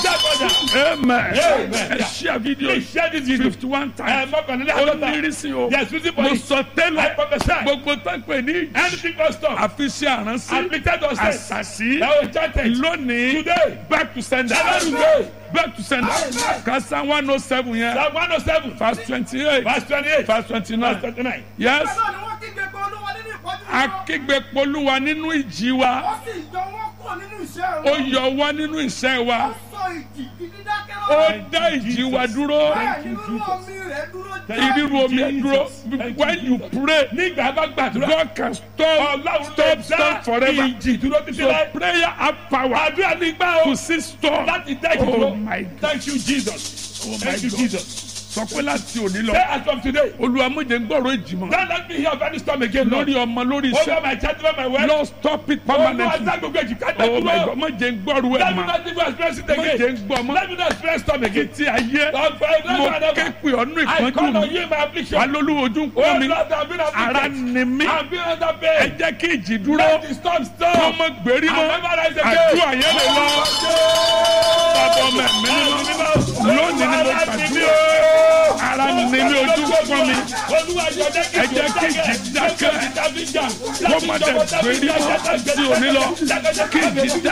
That order. amen Amen. ẹ share video Please share this video. fifty one Ẹ times mọ́kànlélẹ́ ó àádọ́ta. ní ìrísí o Yes, reason for mo it. sọ I tẹ́lẹ̀ prophesy. gbogbo tó ń pè ní Anything must stop. àfiṣe àránsí Afflicted or sick. àṣàṣì That was chanted. lónìí Today. back to sender Today. back to sender kasa one oh seven yẹn Psalm 107. verse twenty eight Verse 28. verse twenty Verse nine 29. yes Bẹ́ẹ̀ ni wọ́n kígbe pé Olúwa nínú ìpọ́njú wọn. akígbe polúwa nínú ìjì wa Ó sì yọ wọ́n kúrò nínú iṣẹ́ ó wọn. yọ wá nínú iṣẹ́ Ó wa sọ ìjì di dídákẹ́ ó lọ́wọ́. dá ìjì wa dúró Bẹ́ẹ̀ ni rírú omi rẹ̀ dúró jẹ́. ìrírú omi ẹ dúró Thank you, when you pray Nígbà bá gbàdúrà. God can stop Ọlọ́run stop lè stop dá forever ìjì dúró títí so láì. prayer have power Àdúrà ní gbà to o. see storm Láti dá ìjì oh dúró. my God Thank you Jesus. oh my Thank you God Jesus. sọ pé láti òní lọ Say as from today. Olúwa má jẹ́ n gbọ́rọ̀ ìjì mọ́ Don't let me hear of any storm again. Lord. lórí ọmọ lórí Over iṣẹ́ my child, over my wife. Lord stop it Olúwa permanently dá gbogbo èjì ká dá oh my dúró. God má jẹ́ n gbọ́rọ̀ ẹ̀ Let me mọ́ not even experience it má jẹ́ again. n gbọ́ mọ́ Let me not experience storm again. títí ayé Lord, for every mo one of ké us. pè ọ́nú I ìpọ́njú call on mi you in my affliction. wà lólú ojú ń Oh pọ́n mi Lord, I've been ara afflicted. ni mí I've been under ẹ pain. jẹ́ kí ìjì dúró Let the storm kó stop. mọ́ gbérí I'll mọ́ never rise again. àdúrà yẹn lè lọ bàbá ọmọ ẹ̀mí mímọ́ lónìí ni mo gbàdúrà ara ni mí ojú ń pọ́n mi ẹ jẹ́ kí ìjì dákẹ́. kó má dẹ̀ gbérí mọ́ sí òní lọ kí ìjì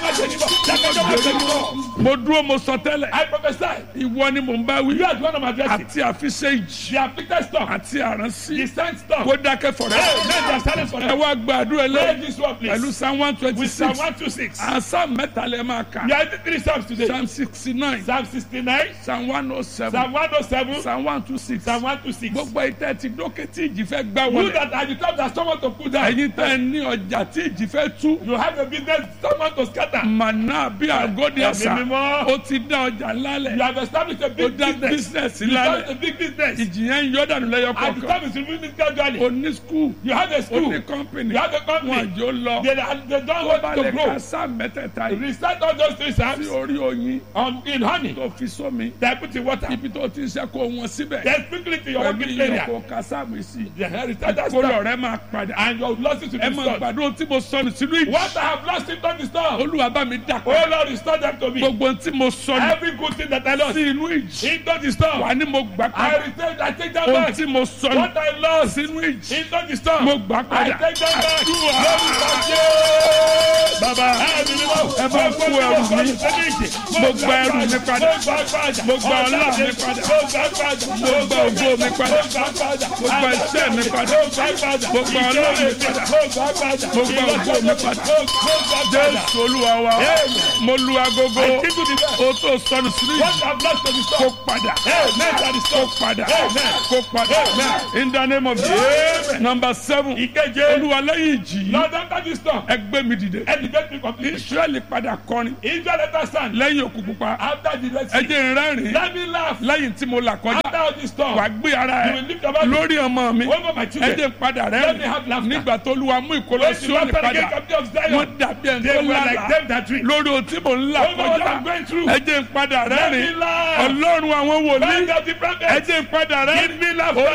dákẹ́ mo dúró mo sọ tẹ́lẹ̀ I prophesy. ìwọ ni mò ń bá wí You are the one of my blessing. àti àfiṣe ìjì The afflicted storm. àti àránsí The sent storm. kó dákẹ́ fọ̀rẹ́ Hey, let them silence for ẹ them. wá gbàdúrà Pray lẹ́yìn this one, please. pẹ̀lú psalm one twenty With Psalm six 126. àṣà mẹ́ta lẹ́ máa kà We are in three Psalms today. psalm sixty nine Psalm 69, psalm one oh seven Psalm 107, psalm one two six Psalm 126. gbogbo ìtẹ́ ti dókè tí ìjì fẹ́ gbá You wọlé that are the top that someone to put down. ẹ̀yin tẹ́ ẹ ní ọjà tí ìjì fẹ́ tú You have a business someone to scatter. màná bí àgọ́dì àṣà Ẹ̀mí mímọ́. ó ti dá ọjà lálẹ̀ You have established a ó big dá business. bísínẹ̀sì You lálẹ̀ have a big business. ìjì yẹn ń yọ dànù lẹ́yọ And the kọ̀ọ̀kan time is removing gradually. ó ní skul You have a ó school. ní kọ́mpìnì You have a wọn company. àjò lọ They, they don't tó bá want to lè grow. ka sáà mẹ́tẹ̀ẹ̀ta yìí Recite all those three sí Psalms orí oyin on, in honey. tó fi sómi They put in water. ibi tó ti ń ṣe kó wọn síbẹ̀ Then sprinkle it in your pẹ̀lú working area. ìyókò ka sáàmù sí Yeah, recite that kó lọ stuff. rẹ máa padà And your losses will ẹ be máa restored. gbàdúrà tí mo sọnù sínú ìjì What I have lost in don't restore. olúwa bá mi dà Oh Lord, restore them to me. gbogbo tí mo sọnù Every good thing that I lost. sí inú ìjì In don't restore. wà ní mo gbà I padà return, I take them ohun back. tí mo sọnù What I lost. sínú ìjì In don't restore. mo gbà I padà take them back. Àdúrà. Lórúkọ Jésù. bàbá Ẹ̀mí mímọ́. ẹ bá kú ẹrù mi Mo gba ẹrù mi padà. Mo gba ọlá mi padà. Mo gba ògo mi padà. Mo gba iṣẹ́ mi padà. Mo gba ọlá mi padà. Mo gba ògo mi padà. jésù olúwa wa mo lu agogo o tó sọnù sínú ìjì kó padà kó padà kó padà in the name of jesus number seven Ìkeje. olúwa lẹ́yìn ìjì yìí Lord, after this storm, ẹ gbé mi dìde elevate me completely. israẹli padà kọrin Israel let us stand. lẹ́yìn òkú pupa After the Red ẹ Sea, jẹ́ n rẹ́rìn let me laugh. lẹ́yìn tí mo là kọjá After all this storm, wà gbé ara you ẹ will lift your body lórí ọmọ mi over my ẹ children. jẹ́ n padà Let me rẹ́rìn have laughter. nígbà tó olúwa mú ìkólọ When sí the òní Lord padà again come to wọ́n Zion, dàbí ẹni they tó were like lálàá them that drink. lórí ohun tí mò ń là Over what kọjá I'm going through. ẹ jẹ́ n padà Let me rẹ́rìn laugh. ọlọ́run àwọn wòlíì Find out the ẹ prophet. jẹ́ n padà Give rẹ́rìn me laughter.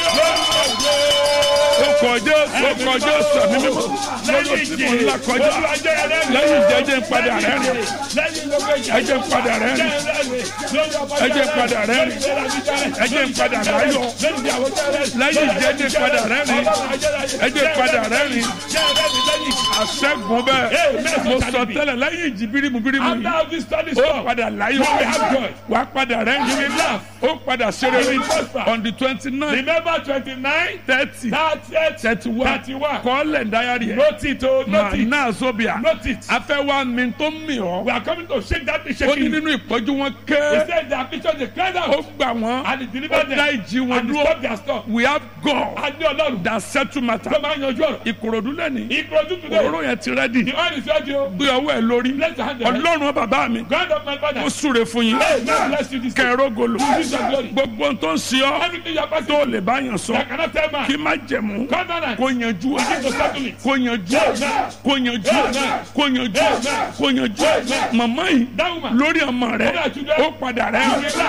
ó kọjá ó kọjá sọ̀mí mímọ́ lórí ohun tí mò ń là kọjá lẹ́yìn ìjẹ́ jẹ́ n padà rẹ́rìn ẹ jẹ́ n padà rẹ́rìn ẹ jẹ́ n padà rẹ́rìn ẹ jẹ́ n padà láyọ̀ lẹ́yìn ìjẹ́ jẹ́ n padà rẹ́rìn ẹ jẹ́ n padà rẹ́rìn àṣẹ́gun bẹ́ẹ̀ mo sọ tẹ́lẹ̀ lẹ́yìn ìjì bírímù bírímù yìí After this study ó storm, padà láyọ̀ you will have joy. wàá padà rẹ́rìn You will laugh. ó padà ṣeré You will prosper. on the twenty nine Remember 29, thirty 30, thirty one 31. kọ́lẹ̀ dáyàrí ẹ̀ Note it, oh, note it. náà sóbìà Note it. afẹ́wà mi tó mì ọ́ We are coming to shake that thing, ó shaking ní you. nínú ìpọ́jú wọn He ké said their picture, they cried ó out gbà wọ́n and he ó delivered dá them ìjì wọn and he dúró stopped their storm. we have God A ní Ọlọ́run that settle matter tó máa ń yanjú ọ̀rọ̀. ìkòròdú lẹ́ni Ìkọ̀jú today, òróró yẹn ti rẹ́dì the oil is ready o. gbé ọwọ́ ẹ̀ lórí Bless your hand. Ọlọ́run. ọlọ́run bàbá mi God of my father. ó súre fún yín Hey, God bless you this day. kẹrógolo Use your glory. gbogbo ohun tó ń ṣe ọ́ Everything you are passing tó through, lè bá yàn sọ I cannot tell man. kí má jẹ̀mú Covenant. kó yanjú ẹ̀ Begin to settle it. kó yanjú ẹ̀ Amen. kó yanjú ẹ̀ Amen. kó yanjú ẹ̀ Amen. kó yanjú ẹ̀ Amen. màmá yìí That woman. lórí ọmọ rẹ̀ Over our children. ó padà rẹ̀ You will laugh.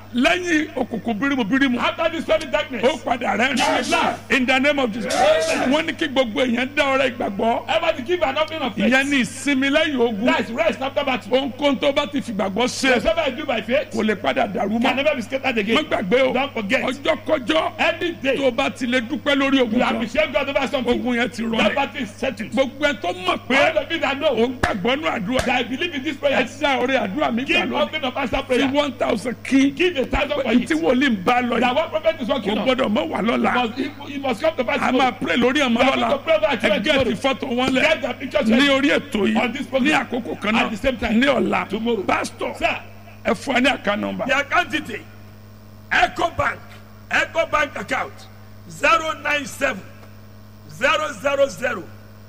lẹ́yìn òkùnkùn bírímù bírímù After this very darkness. ó padà rẹ̀ ní in the name of Jesus wọ́n ní kí gbogbo èèyàn dá ọrẹ ìgbàgbọ́ Everybody give an offering of faith. ìyẹn ní ìsinmi lẹ́yìn ogun That's rest after battle. ohunkóhun tó bá ti fìgbàgbọ́ ṣe Whatever I do by faith kò lè padà dàrú can mọ́ never be scattered má again. gbàgbé o Don't forget. ọjọ́ kọjọ́ Every tó day o bá ti lè dúpẹ́ lórí ogun you kan appreciate God over something. ogun yẹn ti That rọlẹ̀ battle is settled. gbogbo ẹ tó mọ̀ pé All of you that o know ń gbàgbọ́ nù àdúrà that I believe in this ẹ prayer. ti dá ọrẹ àdúrà mi gbà Give lónìí offering of answer fi prayer. one thousand kí Give a thousand for tí it. wòlíì ń bá lọ That yìí one prophet is kò working on. gbọ́dọ̀ mọ́ wà lọ́la Must, he, he must come to pass. a máa pray lórí ọmọ We are lọ́la going to pray over our ẹ children gẹ́ẹ̀tì tomorrow. fọ́tò wọn lẹ̀ Get the pictures ní ready. orí ètò On yìí this program. ní àkókò kan At the same náà time. ní ọ̀la Tomorrow. pásítọ̀ Sir, ẹ fún ẹ ní àká nọmba the account detail. Echo Bank. Echo Bank account. 097 000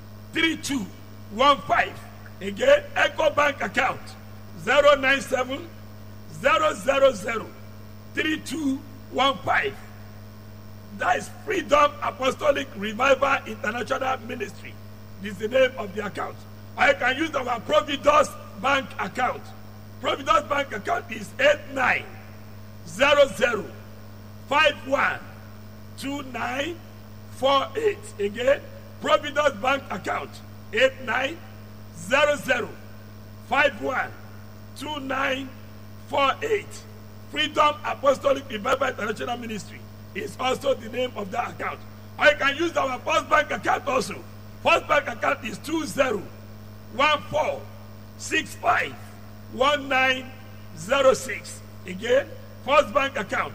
3215. Again, Echo Bank account. 097 000 3215. That is Freedom Apostolic Revival International Ministry. This is the name of the account. Or you can use our Providus Bank account. Providus Bank account is 8900512948. Again, Providus Bank account 8900512948. Freedom Apostolic Revival International Ministry is also the name of that account. Or you can use our First Bank account also. First Bank account is 2014651906. Again, First Bank account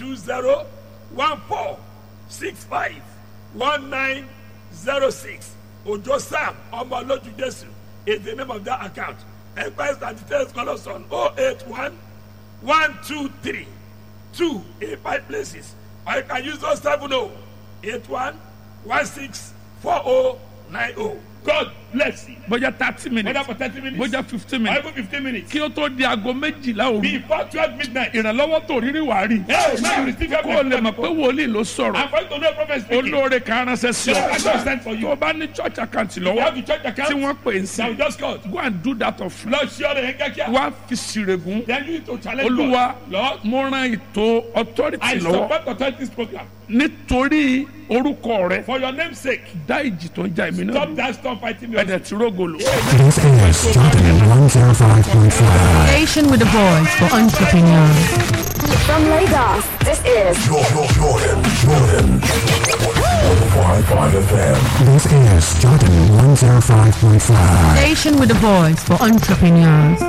2014651906. Ojo Sam Omoloju Jesu is the name of that account. Enquiries and details call us on 081 one two three two in five places or you can use those seven oh eight one one six four oh nine oh god bless you bójá thirty whether minutes for thirty minutes bójá fifteen or minutes even fifteen minutes kí ó tó di aago méjìlá òru before twelve midnight ìrànlọ́wọ́ tó rírí wàá rí hey now you receive your kó o lè mọ̀ pé wòlíì ló sọ̀rọ̀ and for you to know prophet speaking olóore kan ránṣẹ́ sí the pastor ọ sent for tó you o bá ní church account you lọ́wọ́ have the church tí account wọ́n pè é sí that we just called go and do that of lọ sí ọ̀rọ̀ yẹn kíákíá wá fi ṣìrègùn then you need to challenge olúwa God lord mo ran ètò authority I lọ́wọ́ support authorities program nítorí orúkọ rẹ for your name sake dá ìjì tó ń jà èmi náà stop that storm fighting me ẹ̀dẹ̀ tí rógòlò. This is Jordan 105.5. Station with a voice for entrepreneurs. From Lagos, this is Jordan, Jordan, Jordan. 105.5 FM. This is Jordan 105.5. Station with a voice for entrepreneurs.